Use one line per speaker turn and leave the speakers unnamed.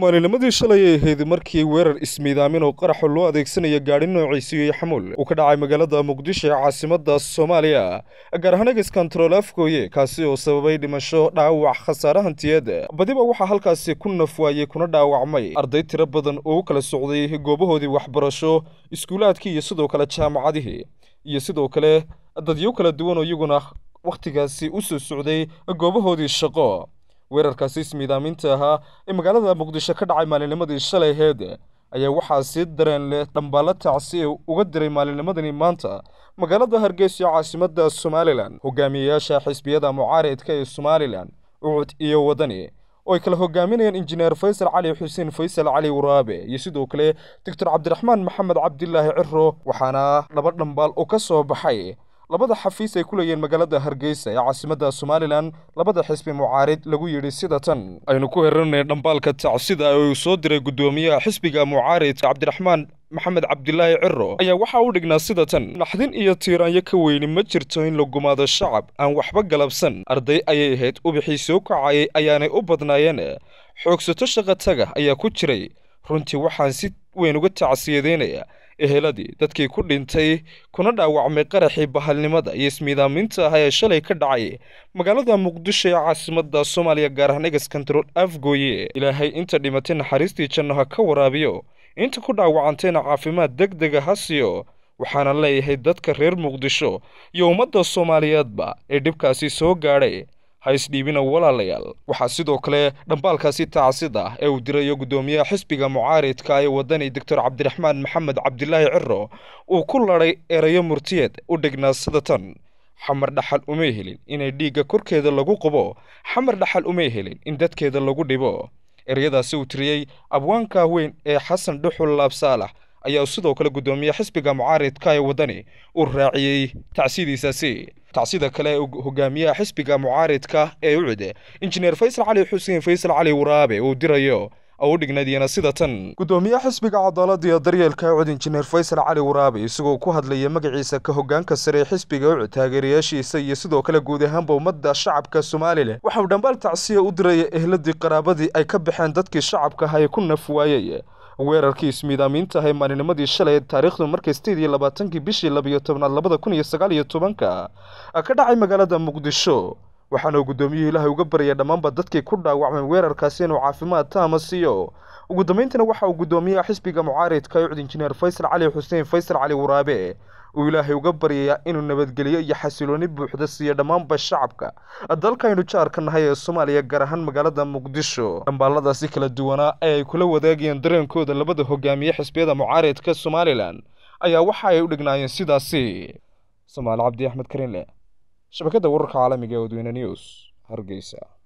maalinimadii shalay ay ahayd markii weerar ismiidaamin oo qaraxa loo adeegsanaya gaadhi noociisi iyo xamuul uu ka dhacay magaalada muqdisho ee caasimada soomaaliya gaar ahaan eges kontarool afgooye kaasi oo sababay dhimasho dhaawac khasaare hantiyeed badiba waxaa halkaasi ku nafwaayey kuna dhaawacmay arday tiro badan oo u kala socday goobahoodii waxbarasho iskuulaadkii iyo sidoo kale jaamacadihii iyo sidoo kale dadyo kala duwan oo iyaguna wakhtigaasi u soo socday goobahoodii shaqo weerarkaasi ismiidaaminta ahaa ee magaalada muqdisho ka dhacay maalinimadii shalay aheyd ayaa waxaa sii dareen leh dhambaalla tacsi ee uga diray maalinimadani maanta magaalada hargeysa caasimada somalilan hogaamiyeyaasha xisbiyada mucaaridka ee somalilan ucud iyo wadani oo ay kala hogaaminayaan injineer faysal cali xuseen faysal cali waraabe iyo sidoo kale doctor cabdiraxmaan maxamed cabdilaahi ciro waxaana laba dhambaal oo ka soo baxay labada xafiis ay ku leeyihiin magaalada hargeysa ee caasimada somalilan labada xisbi mucaarid lagu yidhi sida tan aynu ku heranay dhambaalka tacsida ee uu soo diray guddoomiyaha xisbiga mucaaridka cabdiraxmaan maxamed cabdilaahi ciro ayaa waxaa u dhignaa sida tan naxdin iyo tiiraanyo ka weyni ma jirto in la gumaado shacab aan waxba galabsan arday ayay ahayd ubixii soo kacayay ayaanay u badnaayeen xoogsato shaqataga ayaa ku jiray runtii waxaan si weyn uga tacsiyadeynayaa eheladii dadkii ku dhintay kuna dhaawacmay qaraxii bahalnimada iyo ismiidaaminta ah ee shalay ka dhacay magaalada muqdisho ee caasimada soomaaliya gaar ahaan eges kontarool afgooye ilaahay inta dhimatay naxariistii janno ha ka waraabiyo inta ku dhaawacantayna caafimaad deg dega ha siiyo waxaana leeyahay dadka reer muqdisho iyo ummadda soomaaliyeedba ee dhibkaasi soo gaadhay ha isdhiibina walaalayaal waxaa sidoo kale dhambaalkaasi tacsida ah ee uu dirayo guddoomiyaha xisbiga mucaaridka ee wadani doctor cabdiraxmaan maxamed cabdilaahi ciro uu ku ladhay erayo murtiyeed u dhignaa sida tan xamar dhaxal umay helin inay dhiigga korkeeda lagu qubo xamar dhaxal umay helin in dadkeeda lagu dhibo ereyadaasi uu tiriyey abwaanka weyn ee xasan dhuxul laabsaalax ayaa sidoo kale guddoomiye xisbiga mucaaridka ee wadani uu raaciyey tacsidiisaasi tacsida kale ee hogaamiyaha xisbiga mucaaridka ee ucud injineer faysal cali xuseen faysal cali waraabe uu dirayo oo u dhignaydiyana sida tan guddoomiyaha xisbiga cadaalada iyo daryeelka ucud injineer faysal cali waraabe isagoo ku hadlaya magaciisa ka hogaanka sare ee xisbiga ucud taageerayaashiisa iyo sidoo kale guud ahaanba ummadda shacabka somalilan waxa uu dhambaal tacsiya u diraya ehladii qaraabadii ay ka baxeen dadkii shacabka ah ee ku naf waayey weerarkii ismiidaaminta ahay maalinimadii shalay taariikhdu markay sideed iyo labaatankii bishii labiyo tobnaad labada kun iyo sagaal iyo tobanka ka dhacay magaalada muqdisho waxaana uu guddoomiyuhu ilaahay uga baryay dhammaanba dadkii ku dhaawacmay weerarkaasi inuu caafimaad taama siiyo ugu dambayntana waxa uu guddoomiyaha xisbiga mucaaridka ucud injineer faysal cali xuseen faysal cali waraabe uu ilaahay uga baryayaa inuu nabadgeliyo iyo xasilooni buuxda siiyo dhammaanba shacabka dalkaynu jaarka nahay ee soomaaliya gaar ahaan magaalada muqdisho dhambaaladaasi kala duwanaa ee ay kula wadaagayeen dareenkooda labada hogaamiye xisbiyada mucaaridka somalilan ayaa waxa ay u dhignaayeen sidaasi somaali cabdi axmed karinle shabakadda wararka caalamiga ee wadweyne news hargeysa